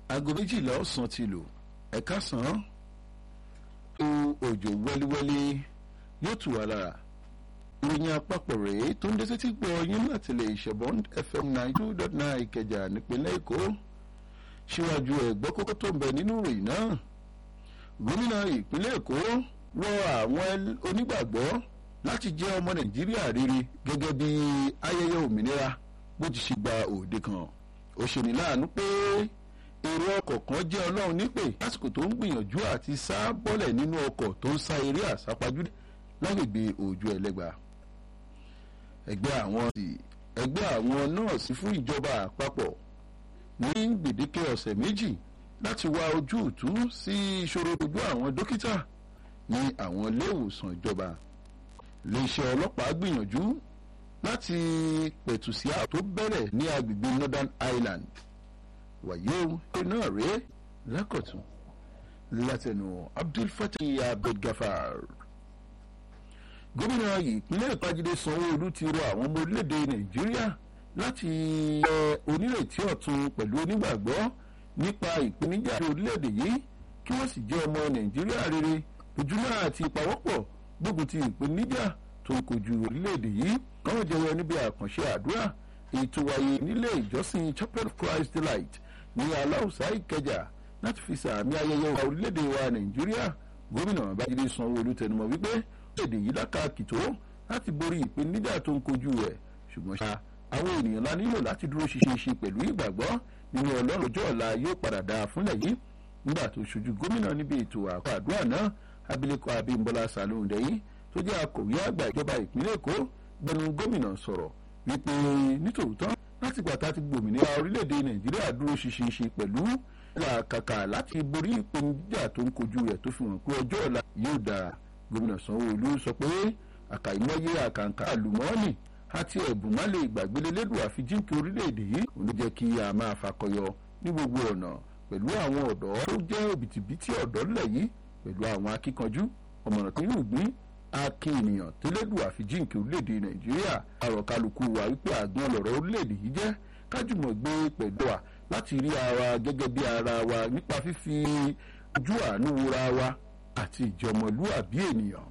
aago méjìlá ọ̀sán ti lò ẹ̀ka sàn án tó òjò wẹ́líwẹ́lí yóò tù wá lára ìròyìn àpapọ̀ rèé tó ń dé sétí gbọ́ yín láti lè ṣẹ̀bọ́n fm nine two dot nine ìkẹjà nípínlẹ̀ èkó síwájú ẹ̀gbọ́ kókó tó ń bẹ nínú ìròyìn náà gómìnà ìpínlẹ̀ èkó rọ àwọn onígbàgbọ́ láti jẹ́ ọmọ nàìjíríà rere gẹ́gẹ́ bí ayẹyẹ òmìnira bó ti ṣe gba òde kan ó ṣe ní láàánú pé èrò ọkọ̀ kan jẹ́ ọlọ́run nípè lásìkò tó ń gbìyànjú àti sá bọ́lẹ̀ nínú ọkọ̀ tó ń sá eré àsápajúdé lágbègbè òjò ẹlẹ́gbà ẹgbẹ́ àwọn ẹgbẹ́ àwọn nọ́ọ̀sì fún ìjọba àpapọ̀ ní gbèdéke ọ̀sẹ̀ méjì láti wá ojútùú sí ìṣòro ojú àwọn dókítà ní àwọn iléèwòsàn ìjọba iléeṣẹ́ ọlọ́pàá gbìyànjú láti pẹ̀tù sí ààtò tó bẹ̀rẹ̀ ní agbègbè northern ireland wàyí o náà rèé lákọ̀tún látẹnu abdul fatih abdulgafar gómìnà ìpínlẹ̀ ìpàgídé sanwó-olu ti rọ àwọn ọmọ orílẹ̀-èdè nàìjíríà láti yẹ onírètí ọ̀tun pẹ̀lú onígbàgbọ́ nípa ìpèníjà orílẹ̀-èdè yìí kí wọ́n sì jẹ́ ọmọ nàìjíríà rere ojúmọ́ àti ìpawọ́pọ̀ gbógun ti ìpèníjà tó ń kojú orílẹ̀-èdè yìí káwọn jẹyọ níbi àkànṣe àdúrà ètò wáyé nílé ìjọsìn chapel of christ delight ní aláùsá ìkẹjà láti fi sàmì ayẹyẹ wa orílẹ̀-èdè wa nàìjíríà gómìnà babájídé sanwó-olu tẹnumọ́ wípé orílẹ̀-èdè yìí lákàkì tó láti borí ìpèníjà tó ń kojú rẹ̀ ṣùgbọ́n ṣá àwọn ènìyàn la nílò láti dúró ṣinṣin pẹ̀lú ìgbàgbọ́ nínú ọlọ́run ọjọ́ ọ̀la yóò padà dáa fúnlẹ̀ yìí nígbà tó ṣojú gómìnà níbi ètò àkọ́ àdúrà náà abilékọ abímbọ́lá salóhùndé yìí tó jẹ́ akọ̀wé àgbà ìjọba ìpínlẹ̀ èkó gbẹnu gómìnà sọ̀rọ̀ wípé nítòótọ́ láti gbàtà ti gbòmìnira orílẹ̀-èdè nàìjíríà dúró ṣinṣin pẹ̀lú làkàkà láti borí ìpèníjà tó ń kojú rẹ̀ tó fi hàn pé ọjọ́ ọ̀la yóò dáa gómìnà sanwó-olu sọ pé àkàìmọye àkàǹkà àlùmọ́ọ́nì àti ẹ̀bùn má lè gbàgbélé lédùn àfijíǹkì orílẹ̀-èdè yìí òun ló jẹ́ kí a máa fakọyọ ní gbogbo ọ̀nà pẹ̀lú àwọn ọ̀dọ́ tó jẹ́ òbítíbitì ọ̀dọ́ ńlẹ̀ yìí pẹ̀lú àwọn akíkanjú ọ̀mọ̀ràn tó yóò gbìn akin ènìyàn tó lédùn àfijíǹkì orílẹ̀-èdè nàìjíríà àròkálukú wa wípé àgbọn lọ̀rọ̀ orílẹ̀-èdè yìí jẹ́ kájùmọ̀ gbé pẹ̀lú wa láti rí ara gẹ́gẹ́ bí ara wa nípa fífi ojú àánú wora wa àti ìjọmọlúàbí ènìyàn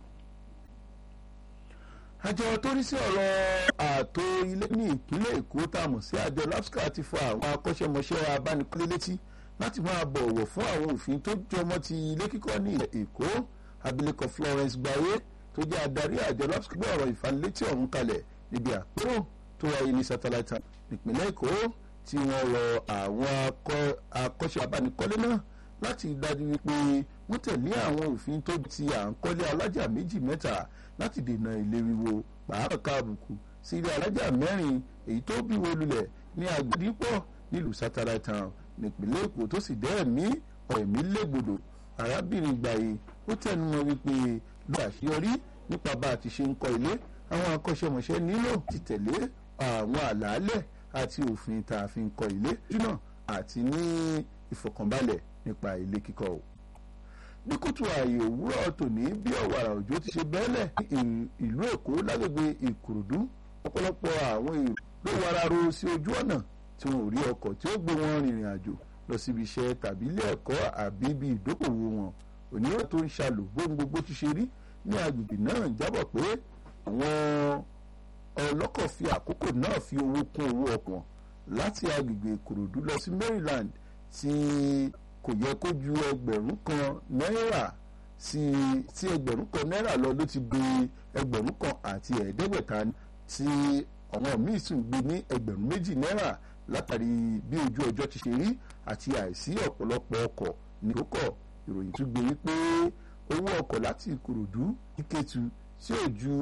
àjọ tó rí sí ọ̀rọ̀ ààtò ilé ní ìpínlẹ̀ èkó tá a mọ̀ sí àjọ lapsca ti fọ àwọn akọ́ṣẹ́mọṣẹ́ abánikọ́lé létí láti máa bọ̀wọ̀ fún àwọn òfin tó jọmọ́ ti ilé kíkọ́ ní ilẹ̀ èkó abilékọ florence gbaye tó jẹ́ adarí àjọ lapsca gbé ọ̀rọ̀ ìfanilétí ọ̀hún kalẹ̀ níbi àpérò tó wáyé ní satellite ìpínlẹ̀ èkó tí wọ́n rọ àwọn akọ́ṣẹ́ abánikọ́lé náà láti dájú wípé wọ́n tẹ̀lé àwọn òfin tó ti à ń kọ́lé alájà méjì mẹ́ta láti dènà ilé wíwo pàápàá káàbùkù sí ilé alájà mẹ́rin èyí tó bí wo lulẹ̀ ní agbèdípọ̀ nílùú satellite town nípínlẹ̀ èkó tó sì dẹ́ẹ̀mí ọ̀ẹ̀mí légbodò arábìnrin gbàyè ó tẹnumọ́ wípé ló àṣeyọrí nípa bá a ti ṣe ń kọ́ ilé àwọn akọ́ṣẹ́mọṣẹ́ nílò ti tẹ̀lé àwọn àlàálẹ̀ àti òfin tá a fi ń kọ́ ilé jùlọ àti ní ìfọ̀kànbalẹ̀ nípa ilé kíkọ́ o ní kùtù ààyè òwúrọ̀ tòní bí ọ̀wàrà òjò ti ṣe bẹ́ẹ̀lẹ̀ ìlú èkó lágbègbè ìkòròdú ọ̀pọ̀lọpọ̀ àwọn èrò ló wara ro sí ojú ọ̀nà tí wọn ò rí ọkọ̀ tí ó gbé wọn rìnrìn àjò lọ síbi iṣẹ́ tàbí ilé ẹ̀kọ́ àbí ibi ìdókòwò wọn onírò tó ń ṣàlò bóun gbogbo ti ṣe rí ní agbègbè náà jábọ̀ pé àwọn ọlọ́kọ̀ fi àkókò náà fi owó kún owó ọkọ̀ láti agbègbè ìkòròdú lọ sí maryland tí kò yẹ kó ju ẹgbẹ̀rún kan náírà sí tí ẹgbẹ̀rún kan náírà lọ ló ti gbé ẹgbẹ̀rún kan àti ẹ̀ẹ́dẹ́gbẹ̀ta tí àwọn míì sì ń gbé ní ẹgbẹ̀rún méjì náírà látàrí bí ojú ọjọ́ ti ṣe rí àti àìsí ọ̀pọ̀lọpọ̀ ọkọ̀ ní ìrókọ̀ ìròyìn tún gbé wípé owó ọkọ̀ láti ìkòròdú ìkẹtù tí ò ju